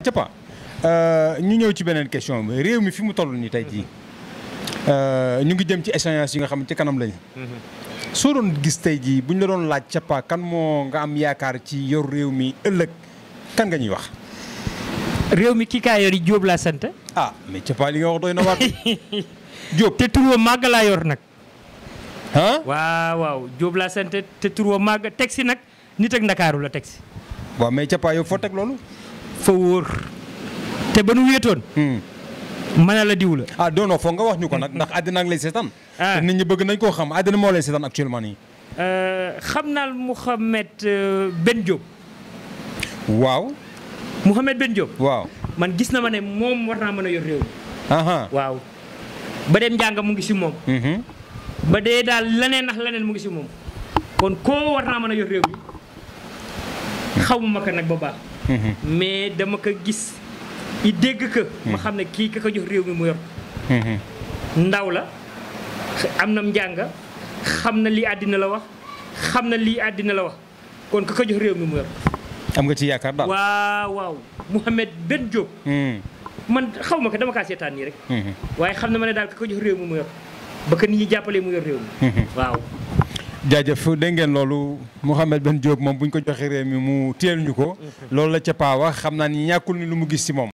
Capa ñu ñëw ci beneen question bi réew mi fi mu toll nii tey jii ñu ngi jëm ci échéance yi nga xam ne ci kanam lañu. soo doon gis tey jii bu ñu la doon laaj Capa kan moo nga am yaakaar ci yor réew mi ëllëg kan nga ñuy wax. réew mi kii kaa yor yi Jóob laa sant. ah mais Capa li nga wax doy na waat Jóob te tur wa màgg laa yor nag. ah. waaw waaw Jóob laa sant te tur wa màgg teg si nag nit ak ndakaaru la teg si. waaw mais Capa yow foo teg loolu. fa wóor te ba nu wéetoon. mën a la diw la. ah non non foog nga wax ñu ko nag ndax àddina ak lay seetaan. ah te nit ñi bëgg nañ koo xam àddina moo lay seetaan actuellement nii. xam naa Mouhamed Ben Diop. waaw. Mouhamed Ben Diop. waaw. man gis na ma ne moom war naa mën a yor réew mi. aha waaw ba dem njàng mu ngi si moom. mhm ba dee daal leneen ndax leneen mu ngi si moom. kon koo war naa mën a yor réew mi xaw ma ko nag ba baax. mhm mais dama ko gis i dégg ko. ma xam ne kii ka ko jox réew mi mu yor. mhm ndaw la am na njàng xam na lii àddina la wax xam na lii àddina la wax kon ka ko jox réew mi mu yor. am nga ci yaakaar daal. waaw waaw Mouhamed Ben Diop Mhm, man xaw ma ko dama kaa seetaan nii rek. mhm, waaye xam na ma ne daal ka ko jox réew mi mu yor ba ko nit ñi jàppalee mu yor réew mi. mhm. waaw. jaajëf dégg ngeen loolu Mouhamed Ben Diop moom bu ñu ko joxee réew mi mu téel ñu ko. loolu la Capa wax xam naa ni ñàkkul ni lu mu gis ci moom.